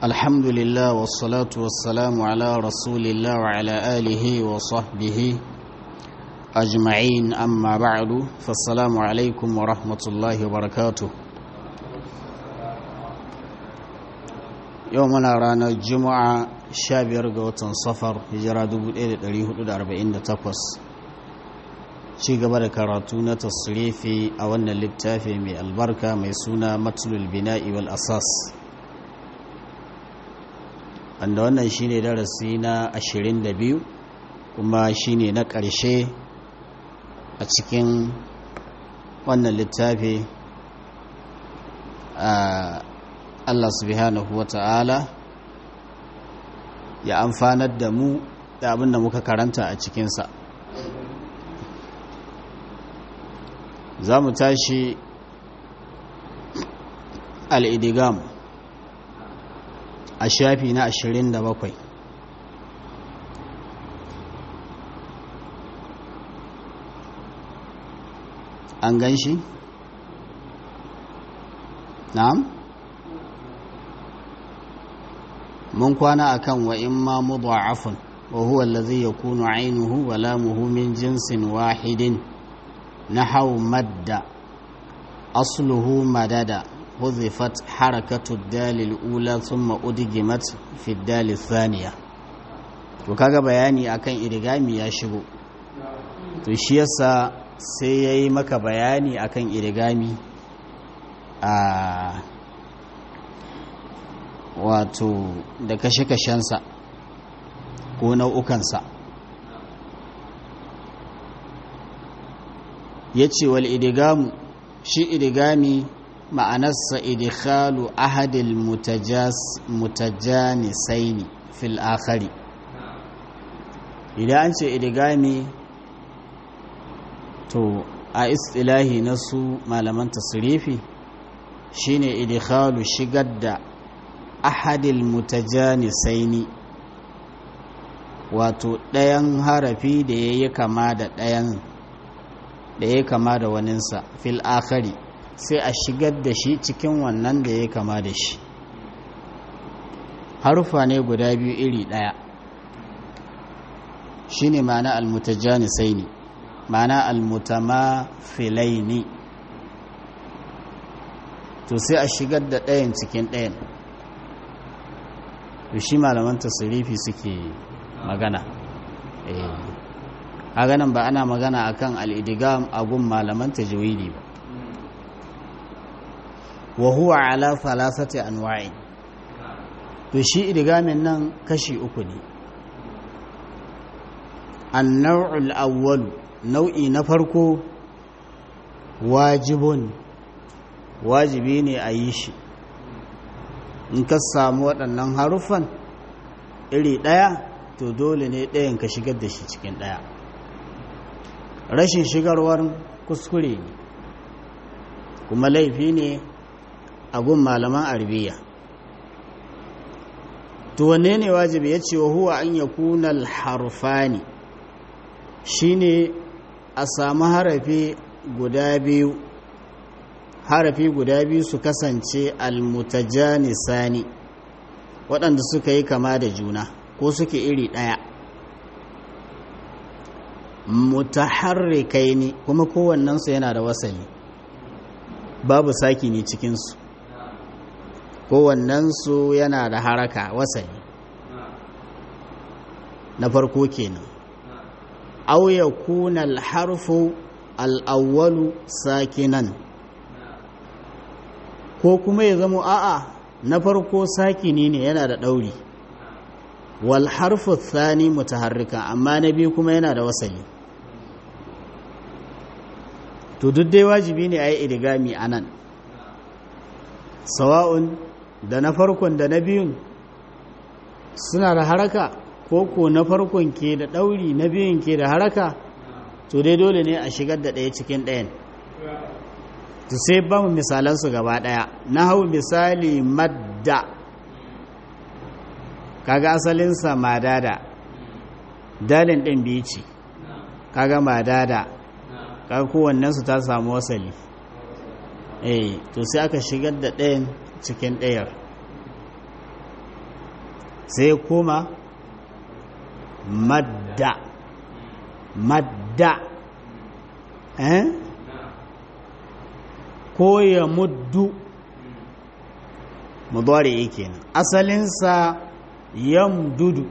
الحمد لله والصلاة والسلام على رسول الله وعلى آله وصحبه أجمعين أما بعد فالسلام عليكم ورحمة الله وبركاته يومنا رانا الجمعة شابير قوة صفر هجرة دبو إيدة دليه أربعين تقوس ci gaba da karatu na tasrifi a wannan littafi mai albarka mai suna matulul bina'i wal asas wanda wannan shine darasi na 22 kuma shine na ƙarshe a cikin wannan littafi Allah subhanahu wa ta'ala ya amfanar da mu da abin da muka karanta a cikinsa za mu tashi al'idigam a shafi na ashirin da bakwai an gan shi? na'am? mun kwana akan wa in ma mudha'afun wa huwa allazi yakunu 'ainuhu wa lamuhu min jinsin wahidin نحو مد أصله مدد حذفت حركة الدال الأولى ثم أدغمت في الدال الثانية to kaga bayani akan irigami ya shigo to shi yasa sai yayi maka bayani akan irigami a wato da kashe-kashensa ko nau'ukansa ya ce wal idigamu shi idigami ma'anarsa idikhalu ahadil mutajanisaini fil akhari idan an ce idigami to a istilahi na su malaman tasirifi shine idikhalu shigar da ahadil mutajanisaini wato ɗayan harafi da ya yi kama da ɗayan da ya kama da waninsa fil akhari sai a shigar da shi cikin wannan da ya kama da shi harufa ne guda biyu iri ɗaya shi ne ma'ana almutajanisaini ma'ana almutamafilaini to sai a shigar da ɗayan cikin ɗayan to shi malaman tasirifi suke magana eh kaga nan ba ana magana akan al-idgham a gun malaman tajwidi ba wa huwa ala thalathati anwa'i to shi idgamin nan kashi uku ne an-naw'u al-awwal nau'i na farko wajibun wajibi ne a yi shi in ka samu waɗannan haruffan iri ɗaya to dole ne ɗayan ka shigar da shi cikin ɗaya rashin shigarwar kuskure ne kuma laifi ne a gun malaman arabiya to wanne ne wajibi ya ce wa huwa an ya kunal harfani shine a samu harafi guda biyu harafi guda biyu su kasance almutajanisani waɗanda suka yi kama da juna ko suke iri ɗaya mutaharrikai ne kuma kowannensu yana da wasali babu saki ne cikinsu kowannensu yana da haraka wasali na farko kenan aw yakuna al-harfu al-awwalu sakinan ko kuma ya zama a'a na farko sakini ne yana da ɗauri wal harfu thani mutaharrika amma na biyu kuma yana da wasali to duk dai wajibi ne a yi idigami a nan sawa'un da na farkon da na biyun suna da haraka ko ko na farkon ke da ɗauri na biyun ke da haraka to dai dole ne a shigar da ɗaya cikin ɗayan to sai ba mu misalansu gaba ɗaya na hau misali madda kaga asalinsa madada dalin ɗin biyu ce kaga madada kaga kowannensu ta samu wasali eh to sai aka shigar da ɗayan cikin ɗayar sai kuma madda madda eh ko ya muddu mudari kenan asalinsa yamdudu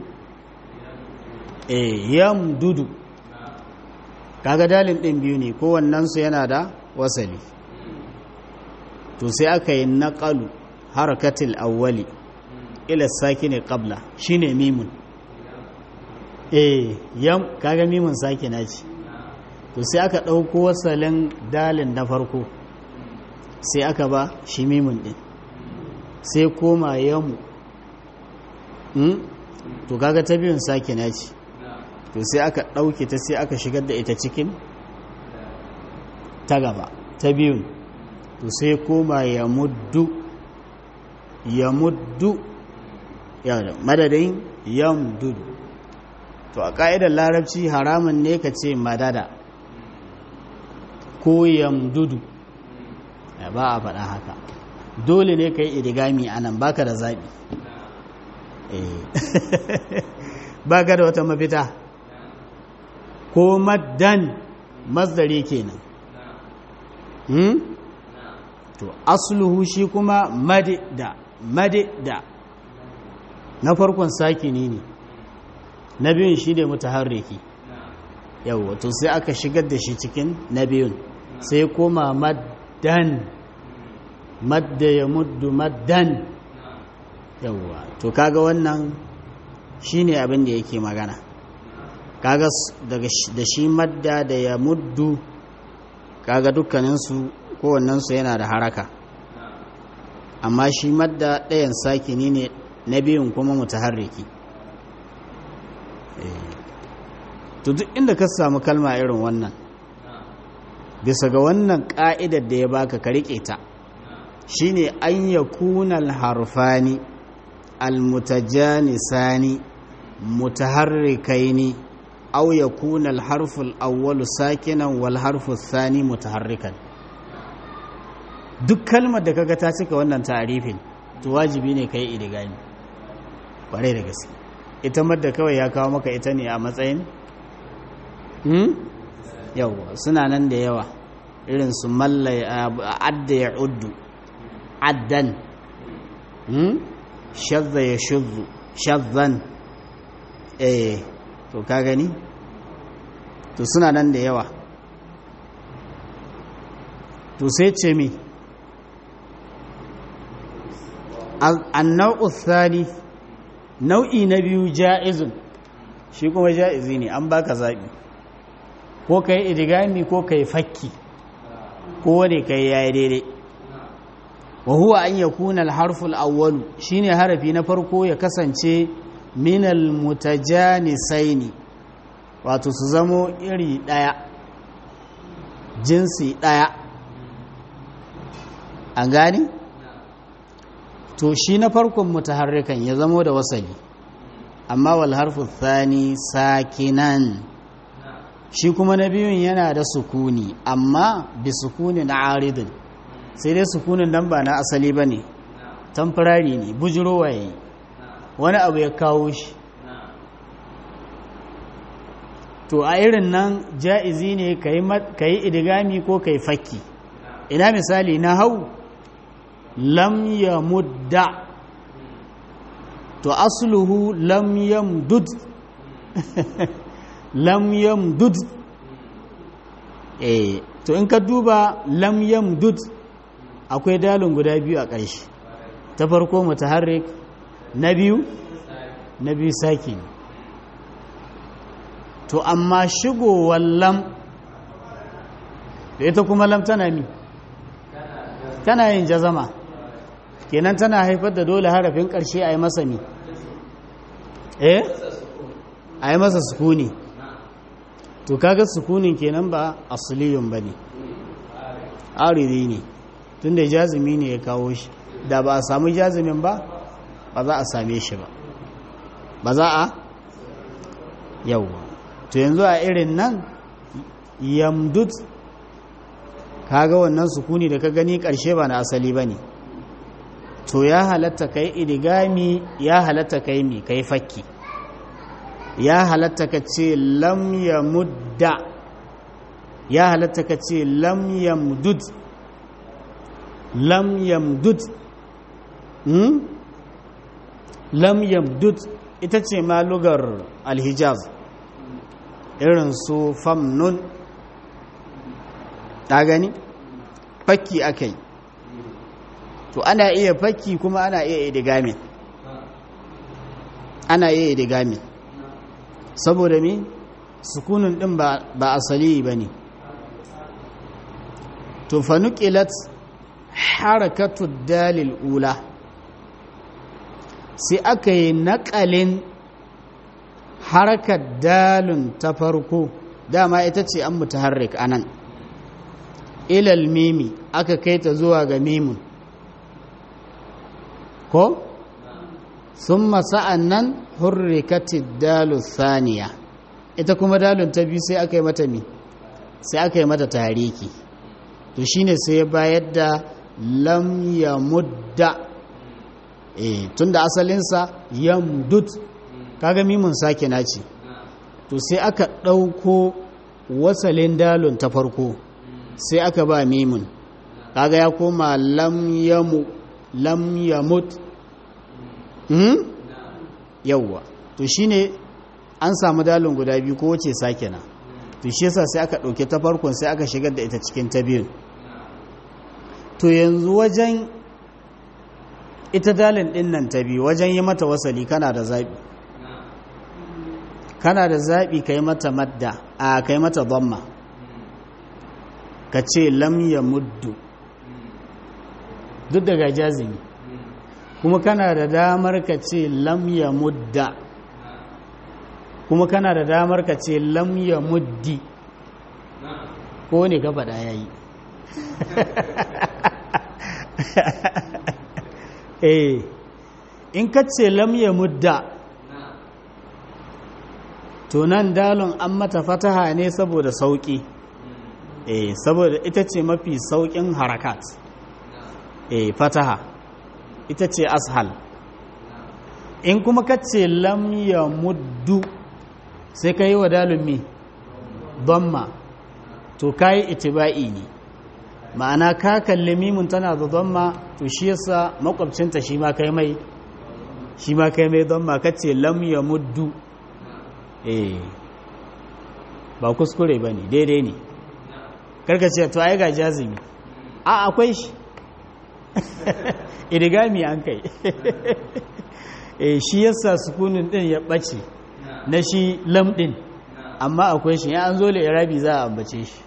eh yamdudu kaga dalin din biyu ne kowannensu yana da wasali to sai aka yi naƙalu harakatil awwali ila sakine qabla shine mimun eh yam kaga mimun sakina ce to sai aka ɗauko wasalin dalin na farko sai aka ba shi mimun ɗin sai koma yamu to kaga ta biyun sakina ce to sai aka ɗauke ta sai aka shigar da ita cikin ta gaba ta biyun to sai koma ya muddu ya muddu ya madadin yamdudu to a ƙa'idar larabci haramun ne ka ce madada ko yamdudu ba a faɗa haka dole ne ka yi idigami a nan baka da zaɓi baka da wata mafita ko maddan masdari kenan to asluhu shi kuma madida madida na farkon sakini ne na biyun shi ne mutaharriki yawwa to sai aka shigar da shi cikin na biyun sai koma maddan madda ya muddu maddan yawwa to kaga wannan shine abin da yake magana kaga daga da shi madda da ya muddu kaga dukkaninsu kowannensu yana da haraka amma shi madda ɗayan sakini ne na biyun kuma mutaharriki to duk inda ka samu kalma irin wannan bisa ga wannan ƙa'idar da ya baka ka riƙe ta shine an ya kunal harfani almutajanisani mutaharrikaini aw ya kunal harful awwalu sakinan wal harful thani mutaharrikan duk kalmar da kaga ta cika wannan ta'arifin to wajibi ne kai idigami bare da gaske ita madda kawai ya kawo maka ita ne a matsayin hmm yawa suna nan da yawa irin su mallai adda ya uddu addan hmm shadda ya shuddu shaddan eh to ka gani to suna nan da yawa to sai ce mi annau thani nau'i na biyu ja'izun shi kuma ja'izi ne an baka zaɓi ko ka yi idigami ko ka yi fakki ko wane ka yi yayi daidai wa huwa an ya kuna harful awwalu shine harafi na farko ya kasance minal mutajanisaini wato su zamo iri ɗaya jinsi ɗaya an gani? to shi na farkon mutaharrikan ya zamo da wasali amma wal harfu thani sakinan shi kuma na biyun yana da sukuni amma bi sukunin aridin sai dai sukunin nan ba na asali ba ne tamfarari ne bujirowa ya yi wani abu ya kawo shi to a irin nan ja'izi ne ka yi idigami ko ka yi fakki ina misali na hau lam ya mudda to asluhu lam yamdud lam yamdud eh to in ka duba lam yamdud akwai dalin guda biyu a ƙarshe ta farko mutaharrik na biyu na biyu saki to amma shigowar lam da ita kuma lam tana mi tana yin jazama kenan tana haifar da dole harafin ƙarshe a yi masa mi eh a yi masa sukuni to kaga sukunin kenan ba asuliyun ba ne ariri ne tun da jazumi ne ya kawo shi da ba a samu jazumin ba ba za a same shi ba ba za a yauwa to yanzu a irin nan yamdud kaga wannan sukuni da ka gani ƙarshe ba na asali ba ne to ya halatta kai idigami ya halatta kai mi kai fakki ya halatta ka ce lam ya mudda ya halatta ka ce lam ya mudud lam ya mudud hmm? lam ya mudud ita ce ma lugar alhijaz irin su famnun ta gani fakki aka yi to ana iya fakki kuma ana iya idigami ana iya idigami saboda mi sukunin din ba asali ba ne to fanukilat harakatu dalil ula sai aka yi naƙalin harakar dalin ta farko dama ita ce an mutaharrik anan ilal mimi aka kai ta zuwa ga mimun ko sun masa'an nan hurrikatid dalu saniya ita kuma dalun ta biyu sai aka yi mata mi sai aka yi mata tariki to shine sai ya bayar da lam ya mudda e tun da asalinsa yamdud kaga mimun sake naci to sai aka ɗauko wasalin dalun ta farko sai aka ba mimun kaga ya koma lam yamu lam yamut hmm? yawwa to shine an samu dalin guda biyu ko wace sake na to shi yasa sai aka ɗauke ta farkon sai aka shigar da ita cikin ta biyun to yanzu wajen ita dalin ɗin nan ta biyu wajen yi mata wasali kana da zaɓi kana da zaɓi ka yi mata madda a ka yi mata zamma ka ce lam ya muddu duk daga jazimi kuma kana da damar ka ce lam ya mudda kuma kana da damar ka ce lam ya muddi ko ne ka faɗa ya yi eh in ka ce lam ya mudda to nan dalon an mata fataha ne saboda sauƙi eh saboda ita ce mafi sauƙin harakat eh fataha ita ce ashal in kuma ka ce lam ya muddu sai ka yi wa dalumi dhamma to ka yi itiba'i ne ma'ana ka kalli mimun tana da dhamma to shi yasa makwabcinta shi ma kai mai shi ma kai mai dhamma ka ce lam ya muddu eh ba kuskure ba ne daidai ne karka ce to ai ga jazimi a akwai shi idigami an kai e shi yasa sukunin din ya bace na shi lam din amma akwai shi ya an zo irabi za a ambace shi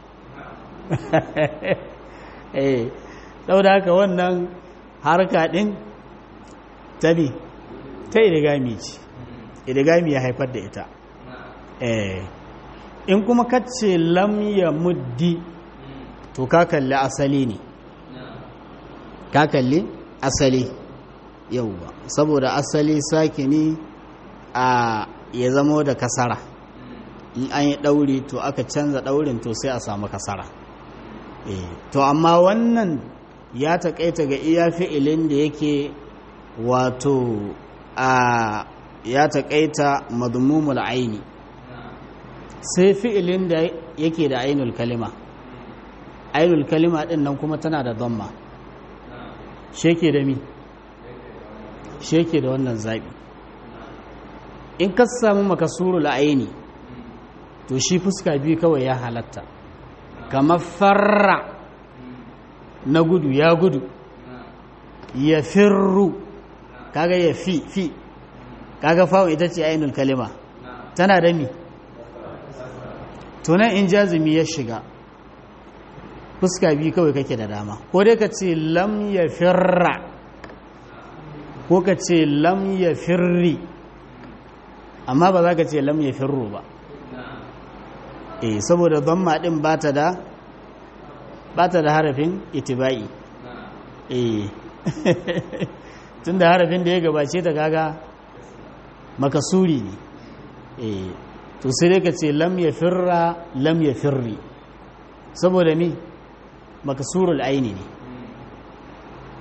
eh saboda haka wannan harka din tabi ta idigami ce idigami ya haifar da ita eh in kuma kace lam ya muddi to ka kalli asali ne ka kalli asali yauwa saboda asali sakini a ya zamo da kasara in an yi ɗauri to aka canza ɗaurin to sai a samu kasara to amma wannan ya taƙaita ga iya fi'ilin da yake wato a ya taƙaita madmumul aini sai fi'ilin da yake da ainul kalima ainul kalima ɗin nan kuma tana da dhamma sheke da mi sheke da wannan zaɓi in ka samu makasuru la'aini to shi fuska biyu kawai ya halatta kamar farra na gudu ya gudu ya firru kaga ya fi fi kaga fawon ita ce ainul kalima tana da mi tunan in jazumi ya shiga fuska biyu kawai kake da dama ko dai ka ce lam ya firra ko ka ce lam ya firri amma ba za ka ce lam ya firro ba eh saboda dhamma din bata da bata da harafin itibai eh tunda harafin da ya gabace ta kaga makasuri ne eh to sai dai ka ce lam ya firra lam ya firri saboda mi makasurul aini ne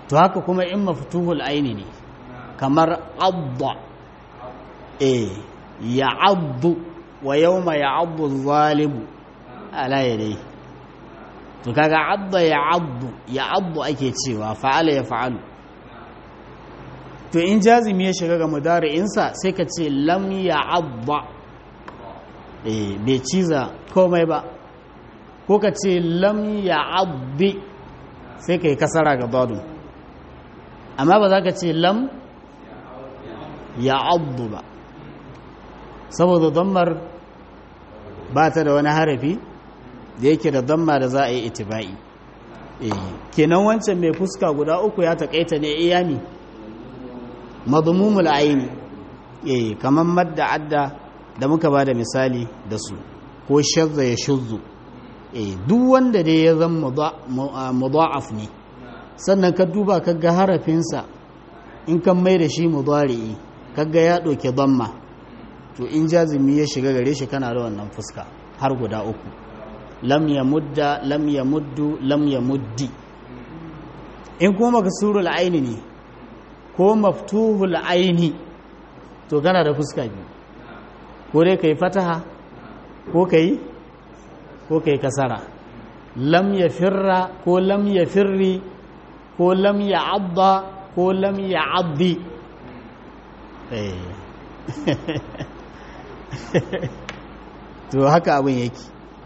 to haka kuma in maftuhul aini ne kamar abba eh ya abdu wa yawma ya abdu zalimu ala yadai to kaga abba ya abdu ya abdu ake cewa fa'ala ya fa'alu to in jazimi ya shiga ga mudari'insa sai ka ce lam ya abba eh bai ciza komai ba ko ka ce lam ya abdi sai ka yi kasara ga dadu amma ba za ka ce lam ya abdu ba saboda dammar ba ta da wani harafi da yake da damma da za a yi itiba'i kenan wancan mai fuska guda uku ya taƙaita ne iyami madmumul aini eh kaman madda adda da muka ba da misali da su ko shazza ya shuzzu eh duk wanda dai ya zama mudha'af ne sannan ka duba kaga harafinsa in kan mai da shi mudari'i kaga ya ɗauke damma to in jazimi ya shiga gare shi kana da wannan fuska har guda uku lam ya mudda lam ya muddu lam ya muddi in kuma maksurul aini ne ko maftuhul aini to kana da fuska biyu ko dai kai fataha ko kai ko kai kasara lam ya firra ko lam ya firri ko lam ya abba ko lam ya abdi to haka abin yake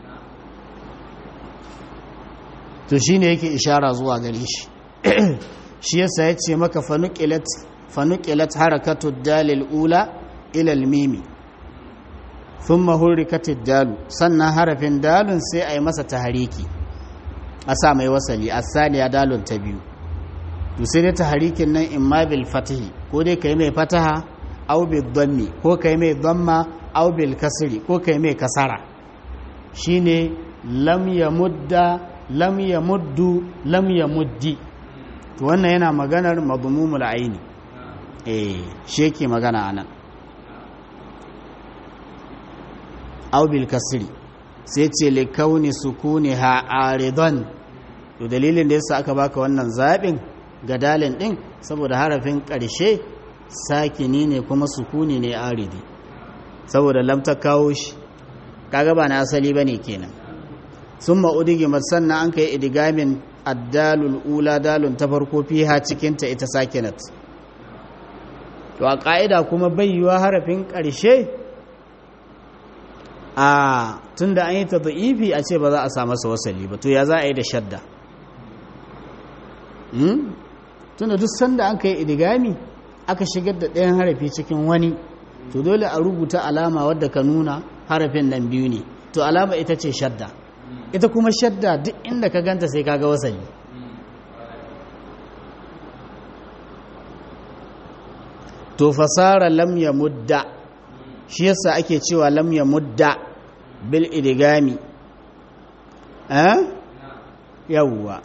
to shi ne yake ishara zuwa gare shi shi yasa ya ce maka fanukilat harakatu dalil ula ilal mimi sun mahurrikatin dalu sannan harafin dalun sai a yi masa tahariki a sa mai wasali a saniya dalun ta biyu to sai dai taharikin nan in ma bil fatihi ko dai ka yi mai fataha au bil dhammi ko ka yi mai dhamma au bil kasri ko ka yi mai kasara shine lam ya mudda lam ya muddu lam ya muddi to wannan yana maganar madmumul aini eh shi yake magana anan aw bil kasri sai ce li kauni sukuniha aridan to dalilin da yasa aka baka wannan zabin ga dalin din saboda harafin karshe sakini ne kuma sukuni ne aridi saboda lam ta kawo shi kaga ba na asali bane kenan sun ma'udigi sannan an kai idigamin addalul ula dalun ta farko fiha cikinta ita sakinat to a ƙa'ida kuma bayyuwa harafin ƙarshe a tun da an yi ta da'ifi a ce ba za a sa masa wasali ba to ya za a yi da shadda tun da duk sanda an kai idigami aka shigar da ɗayan harafi cikin wani to dole a rubuta alama wadda ka nuna harafin nan biyu ne to alama ita ce shadda ita kuma shadda duk inda ka ganta sai kaga wasali to fasara lam ya mudda shi yasa ake cewa lam ya mudda bil idigami eh yawwa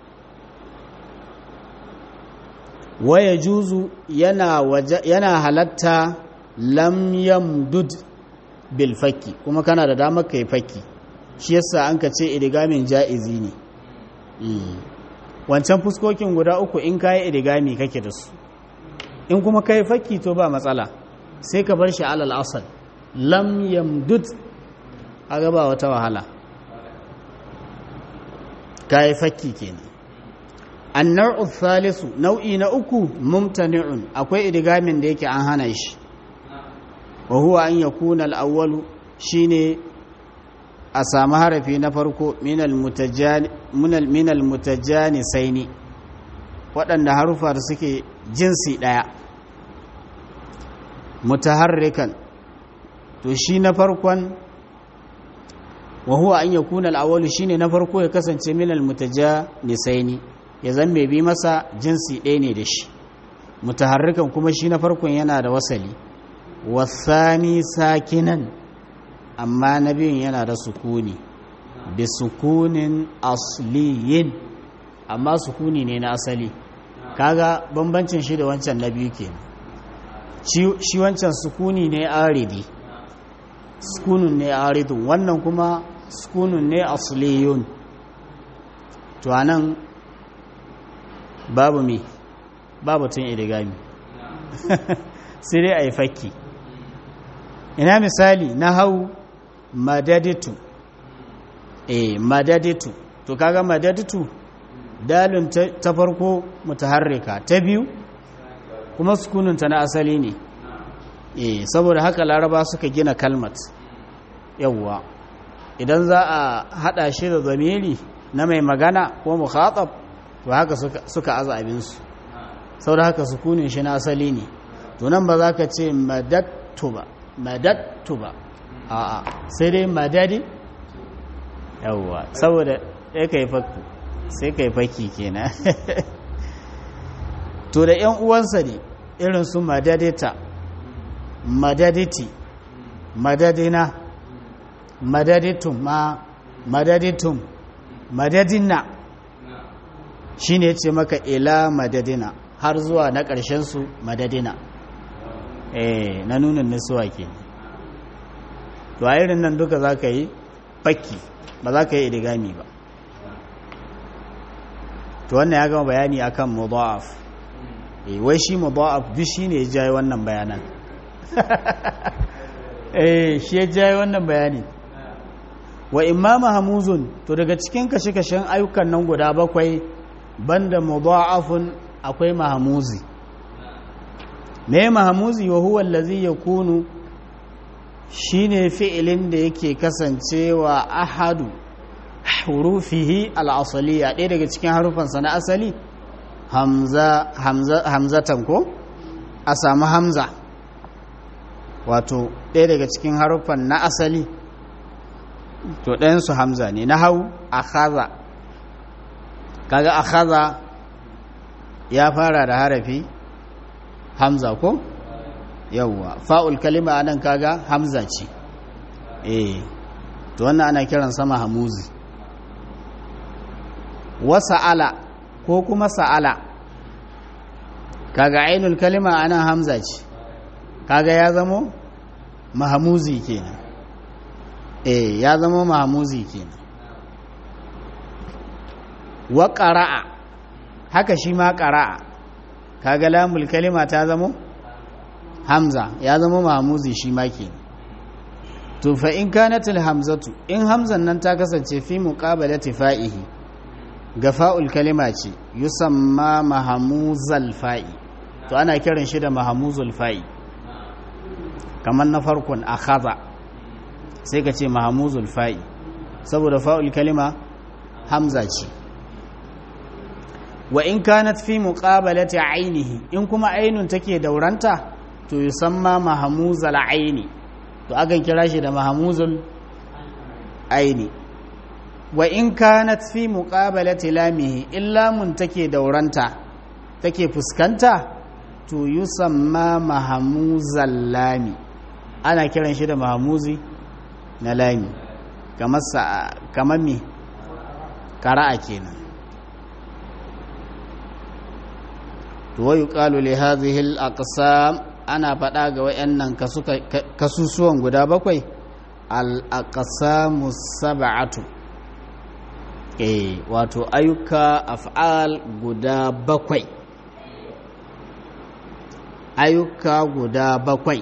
waya juzu yana yana halatta lam yamdud bil fakki kuma kana da damar kai fakki shi yasa an ka ce idigamin ja'izi ne wancan fuskokin guda uku in kayi idigami kake da su in kuma kai fakki to ba matsala sai ka bar shi alal asal lam yamdud a gaba wata wahala kayi fakki kenan annar'u thalisu nau'i na uku mumtani'un akwai idigamin da yake an hana shi wa huwa an yakuna al-awwalu shine a samu harafi na farko minal mutajani saini waɗanda harufa da suke jinsi ɗaya mutaharrikan to shi na farkon wa huwa an yakuna al-awwalu shine na farko ya kasance minal mutajani saini ya zan mai bi masa jinsi ɗaya ne da shi mutaharrikan kuma shi na farkon yana da wasali wasani sakinan amma na biyun yana da sukuni bi sukunin asliyin amma sukuni ne na asali kaga bambancin shi da wancan na biyu ke shi wancan sukuni ne aridi sukunun ne aridun wannan kuma sukunun ne asliyun to anan babu mi babu tun idigami sai dai a yi fakki ina misali na hau madaditu eh madaditu to kaga madaditu dalin ta farko mutaharrika ta biyu kuma sukununta na asali ne eh saboda haka laraba suka gina kalmat yawwa idan za a hada shi da zamiri na mai magana ko mukhatab to haka suka, suka aza abinsu saboda haka sukunin shi na asali ne to nan ba za ka ce madattu ba madattu ba a'a sai dai madadi yawwa saboda ya kai fakku sai kai faki kenan to da yan uwansa ne irin su madadita madaditi madadina madaditum ma madaditum madadina shine yace maka ila madadina har zuwa na ƙarshen su madadina eh na nunin nisuwa ke to a irin nan duka za ka yi fakki ba za ka yi idigami ba to wannan ya gama bayani akan mudha'af eh wai shi mudha'af duk shine ya jayi wannan bayanan eh shi ya jayi wannan bayani wa imma mahmuzun to daga cikin kashe-kashen ayyukan nan guda bakwai banda mudha'afun akwai mahmuzi me mahmuzi wa huwa allazi yakunu shine fi'ilin da yake kasancewa ahadu hurufihi al'asaliya ɗaya daga cikin harufansa na asali hamza hamzatan ko a samu hamza wato ɗaya daga cikin harufan na asali to ɗayansu hamza ne na hau a haza kaga a haza ya fara da harafi hamza ko yawwa fa'ul kalima anan kaga hamza ce eh to wannan ana kiran sama hamuzi wa sa'ala ko kuma sa'ala kaga ainul kalima anan hamza ce kaga ya zamo mahamuzi kenan eh ya zamo mahamuzi kenan wa qara'a haka shi ma qara'a kaga lamul kalima ta zamo hamza ya zama mahamuzi shi ma kenan to fa in kanatil hamzatu in hamzan nan ta kasance fi muqabalati fa'ihi ga fa'ul kalima ce yusamma mahamuzal fa'i to ana kiran shi da mahamuzul fa'i kamar na farkon akhadha sai ka ce mahamuzul fa'i saboda fa'ul kalima hamza ce wa in kanat fi muqabalati ainihi in kuma ainun take dauranta to yusamma mahamuzal aini to akan kira shi da mahamuzul aini wa in kanat fi muqabalati lamihi illa mun take dauranta take fuskanta to yusamma mahamuzal lami ana kiran shi da mahamuzi na lami kamar sa kamar me qara'a kenan to wa yuqalu li hadhihi al aqsam ana faɗa ga wayannan kasusuwan guda bakwai al aqsamu sab'atu eh wato ayyuka af'al guda bakwai ayyuka guda bakwai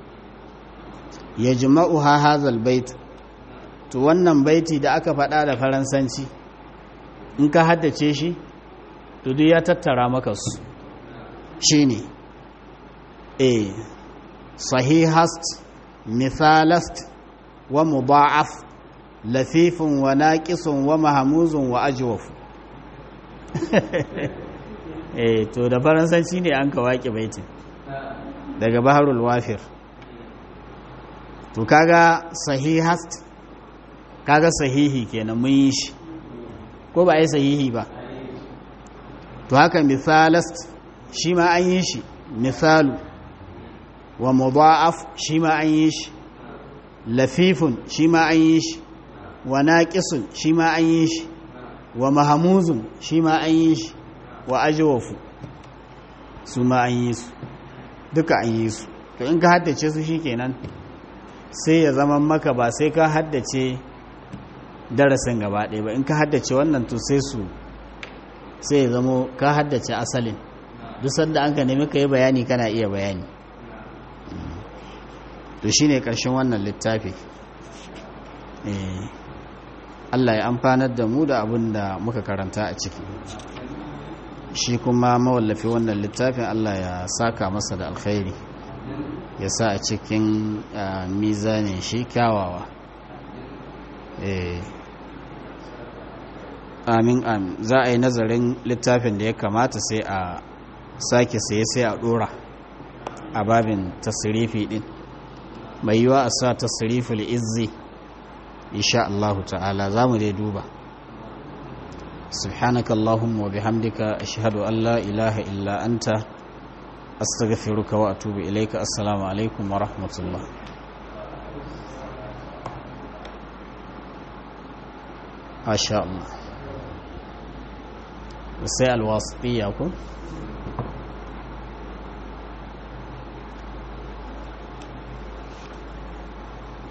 ya jima'uha hazal bait to wannan baiti da aka faɗa da faransanci in ka haddace shi to duk ya tattara maka su shi ne a sahihast mithalast wa mudha'af lafifin wa naqisun wa mahamuzun wa ajwaf eh to da faransanci ne an ka waƙe baitin daga baharul wafir to kaga sahihast kaga sahihi kenan mun yi shi ko ba ai sahihi ba to haka mithalast shi ma an yi shi misalu wa mudha'af shi ma an yi shi lafifun shi ma an yi shi wa naqisun shi ma an yi shi wa mahamuzun shi ma an yi shi wa ajwafu su ma an yi su duka an yi su to in ka haddace su shikenan sai ya zama maka ba sai ka haddace darasin gaba ɗaya ba in ka haddace wannan to sai su sai ya zamo ka haddace asalin duk sanda an ka nemi ka yi bayani kana iya bayani to shine karshen wannan littafi Allah ya amfanar da mu da abin da muka karanta a ciki shi kuma mawallafi wannan littafin Allah ya saka masa da alkhairi ya sa a cikin mizanin shi kyawawa amin amin za a yi nazarin littafin da ya kamata sai a sake saye sai a dora a babin tasirifi din mai yiwa a sa tasiriful izzi insha Allah ta'ala za mu dai duba سبحانك اللهم وبحمدك أشهد أن لا إله إلا أنت أستغفرك وأتوب إليك السلام عليكم ورحمة الله ما شاء الله وسيء الواسطية أكون